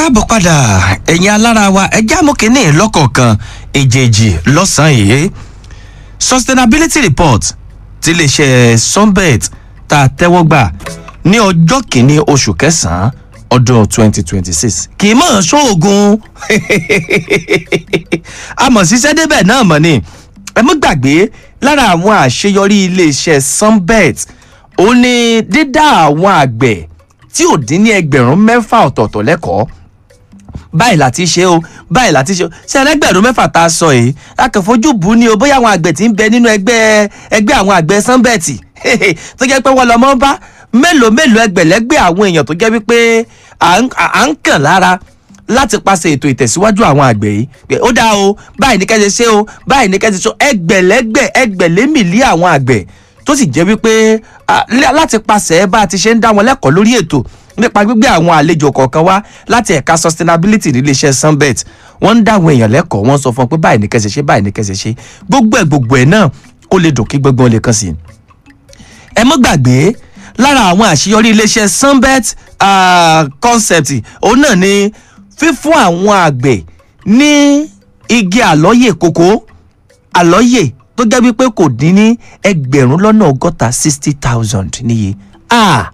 káàbọ̀ padà ẹ̀yin alára wa ẹjẹ́ amókínní lọ́kọ̀ọ̀kan èjèèjì lọ́sàn-án yìí sustainability report ti iléeṣẹ́ sunbet tá a tẹ́wọ́ gbà ní ọjọ́ kìíní oṣù kẹsàn-án ọdún 2026 kì í mọ̀ ṣóògùn àmọ̀ ṣiṣẹ́ débẹ̀ náà mọ̀ ni ẹ mọ́ gbàgbé lára àwọn àṣeyọrí iléeṣẹ́ sunbet ó ní dídá àwọn àgbẹ̀ tí ò dín ní ẹgbẹ̀rún mẹ́fà ọ̀tọ̀ọ̀tọ̀ lẹ́kọ̀ọ́ báyìí láti ṣe o báyìí láti ṣe o ṣe ẹlẹgbẹrún mẹ́fà tá a sọ yìí akànfojú bù ú ni o bóyá àwọn àgbẹ̀ tí ń bẹ nínú ẹgbẹ́ ẹgbẹ́ àwọn àgbẹ̀ sanbẹẹtì tó jẹ́ pé wọ́n lọ mọ́ bá mélòó mélòó ẹgbẹ̀lẹ́gbẹ̀ àwọn èèyàn tó jẹ́ wípé à ń kàn lára láti paṣẹ ètò ìtẹ̀síwájú àwọn àgbẹ̀ yìí pé ó dáa o báyìí ní kẹ́sẹ̀ ṣe o báyìí ní kẹ́sẹ̀ ṣe o ẹgbẹ̀lẹ́gbẹ̀ ẹgbẹ̀lémìlí àwọn àgbẹ̀ tó sì jẹ́ wípé láti paṣẹ bá a ti ṣe ń dá wọn lẹ́kọ̀ọ́ lórí ètò nípa gbígbé àwọn àlejò kọ̀ọ̀kan wá láti ẹ̀ka sustainability níléeṣẹ́ sunbet wọ́n ń dá àwọn èèyàn lẹ́kọ̀ọ́ wọ́n sọ fún wọn pé báyìí ní kẹsẹ̀ ṣe báyìí ní kẹsẹ̀ ṣe gbogbo ẹ̀ gbogbo ẹ̀ náà ó lè dùn kí gbogbo lè kàn sí i. ẹ mọ́ gbàgbé lára àwọn àṣeyọrí iléeṣẹ́ sunbet uh, concept òun náà ni fífún àwọn àgbẹ̀ ní igi àlọ́yè kòkó àlọ́yè tó jẹ́ wípé kò dín ní ẹgbẹ̀rún lọ́nà ọgọ́ta sixty thousand níye. ah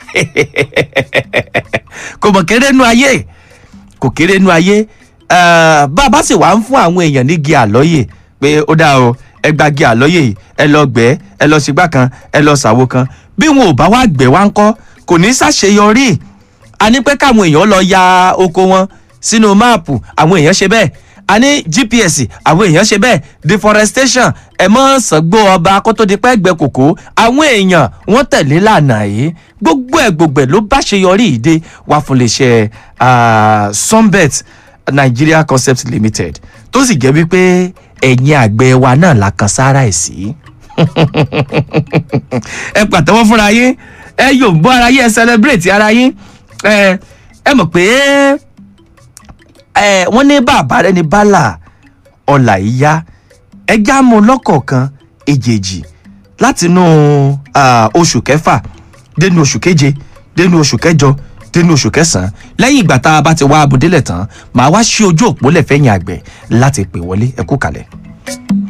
kò mọ̀ kéré nu ayé kò kéré nu ayé bá a bá sì wá ń fún àwọn èèyàn ní gi àlọ́yè pé ó dáa o ẹ gba gi àlọ́yè yìí ẹ lọ gbẹ́ ẹ lọ ṣègbà kan ẹ lọ ṣàwo kan bí wọn ò bá wá gbẹ́ wá ń kọ́ kò ní ṣàṣeyọrí a ní pé káwọn èèyàn lọ ya oko wọn sínú máàpù àwọn èèyàn ṣe bẹ́ẹ̀ a ní gps àwọn èèyàn ṣe bẹ́ẹ̀ deforestation ẹ̀ mọ́ sàngbó ọba kó tó di pẹ́ gbẹ kòkó àwọn èèyàn wọ́n tẹ̀lé lànà yìí gbogbo ẹ̀ gbogbo ẹ̀ ló bá ṣe yọrí ìdè wá fún iléeṣẹ́ sunbet nigeria concept limited tó sì jẹ́ wípé ẹ̀yin àgbẹ̀ wa náà la kan sára ẹ̀ sí. ẹ pàtẹ́wọ́ fúnra yín ẹ yóò bọ́ ara yín ẹ celebrate ara yín ẹ ẹ mọ̀ pé ẹ wọ́n ní bàbá rẹ ní bálà ọ̀là ìyá ẹja mú lọ́kọ̀ọ̀kan èjèèjì látinú oṣù kẹfà dénú oṣù keje dénú oṣù kẹjọ dénú oṣù kẹsàn-án lẹ́yìn ìgbà tá a bá ti wá abudélẹ̀ tán màá wá sí ojú òpó lẹ́fẹ̀yìn àgbẹ̀ láti pè wọlé ẹ kú kalẹ̀.